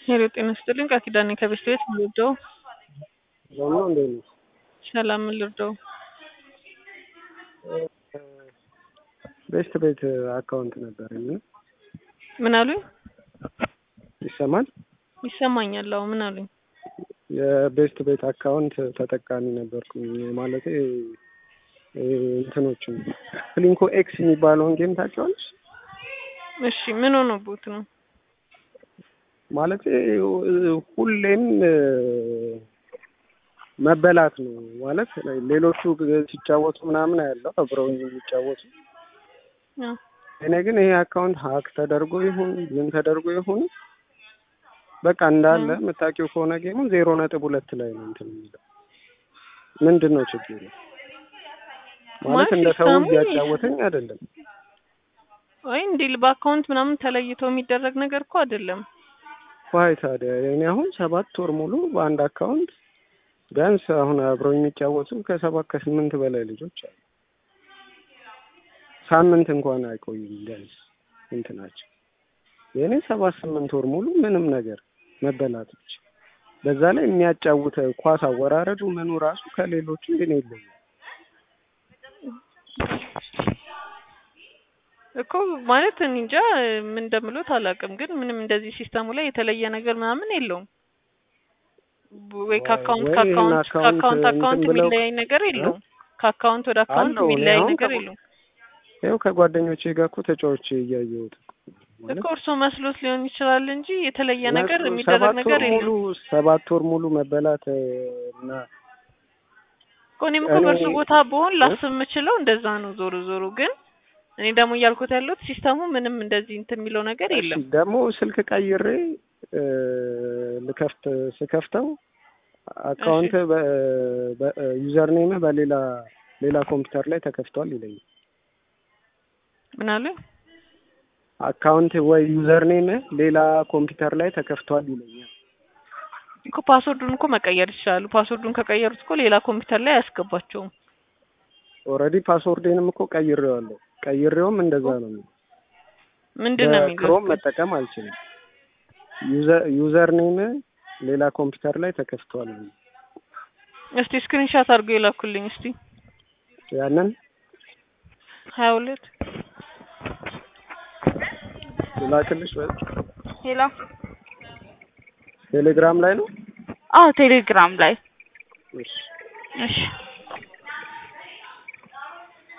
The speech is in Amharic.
ሄሎ ጤና ይስጥልኝ ቃል ኪዳኔ ከቤት ቤት ምን ልርዳው? ዞን ነው እንዴት ነው? ሰላም ምን ልርዳው? ቤስት ቤት አካውንት ነበረኝ እና ምን አሉኝ? ይሰማል? ይሰማኛል። አዎ ምን አሉኝ? የቤስት ቤት አካውንት ተጠቃሚ ነበርኩኝ ማለቴ እንትኖችን ፍሊንኮ ኤክስ የሚባለውን ጌም ታውቂዋለሽ? እሺ ምን ሆኖቦት ነው? ማለቴ ሁሌም መበላት ነው ማለት ሌሎቹ ሲጫወቱ ምናምን ያለው አብረውኝ የሚጫወቱ አዎ እኔ ግን ይሄ አካውንት ሀክ ተደርጎ ይሁን ምን ተደርጎ ይሁን በቃ እንዳለ የምታውቂው ከሆነ ጌሙ ዜሮ ነጥብ ሁለት ላይ ነው እንትን የሚለው ምንድን ነው ችግሩ? ማለት እንደ ሰው ሲስተሙ እያጫወተኝ አይደለም። ወይ እንዲህ በአካውንት ምናምን ተለይቶ የሚደረግ ነገር እኮ አይደለም። ዋይ ታዲያ እኔ አሁን ሰባት ወር ሙሉ በአንድ አካውንት ቢያንስ አሁን አብረው የሚጫወቱ ከሰባት ከስምንት በላይ ልጆች አሉ። ሳምንት እንኳን አይቆዩም ቢያንስ እንትናቸው የእኔ ሰባት ስምንት ወር ሙሉ ምንም ነገር መበላት ብቻ። በዛ ላይ የሚያጫውተ ኳስ አወራረዱ ምኑ ራሱ ከሌሎቹ የኔ ይለያል። እኮ ማለት እኔ እንጃ ምን እንደምሎት አላውቅም፣ ግን ምንም እንደዚህ ሲስተሙ ላይ የተለየ ነገር ምናምን የለውም። ወይ ከአካውንት ወይ ከአካውንት ይሄን ከአካውንት አካውንት አካውንት እንትን ብለው- የሚለያይ ነገር የለውም። ከአካውንት ወደ አካውንት አለው። እኔ የሚለያይ አሁን ነገር ከ- የለውም። ይኸው ከጓደኞቼ ጋር እኮ ተጫዋች እያየሁት እኮ ማለት እኮ እርሶ መስሎት ሊሆን ይችላል እንጂ የተለየ ነገር መስሎ የሚደረግ ሰባት ነገር ወር ሙሉ የለም። ሰባት ወር ሙሉ መበላት እ፣ እና እኮ እኔም እኮ እኔ- በእርሱ ቦታ ብሆን ላስብ የምችለው እንደዛ ነው። ዞሮ ዞሮ ግን እኔ ደግሞ እያልኩት ያለሁት ሲስተሙ ምንም እንደዚህ እንትን የሚለው ነገር እሺ የለም። ደግሞ ስልክ ቀይሬ እ፣ ልከፍት ስከፍተው አካውንት ዩዘር ኔም በሌላ ሌላ ኮምፒውተር ላይ ተከፍቷል ይለኛል። ምን አሉ? አካውንት ወይ ዩዘር ኔም ሌላ ኮምፒውተር ላይ ተከፍቷል ይለኛል። እኮ ፓስወርዱን እኮ መቀየር ይችላሉ። ፓስወርዱን ከቀየሩት እኮ ሌላ ኮምፒውተር ላይ አያስገባቸውም። ኦልሬዲ ፓስወርዴንም እኮ ቀይሬዋለሁ። ቀይሬውም እንደዛ ነው የሚለው። ምንድን ነው የሚለው? በክሮም መጠቀም አልችልም። ዩዘር ኔም ሌላ ኮምፒውተር ላይ ተከፍቷል። እስቲ ስክሪንሻት አድርገው የላኩልኝ እስቲ ያንን ሀያ ሁለት ላክልሽ በ- ሄሎ ቴሌግራም ላይ ነው። አዎ ቴሌግራም ላይ እሺ እሺ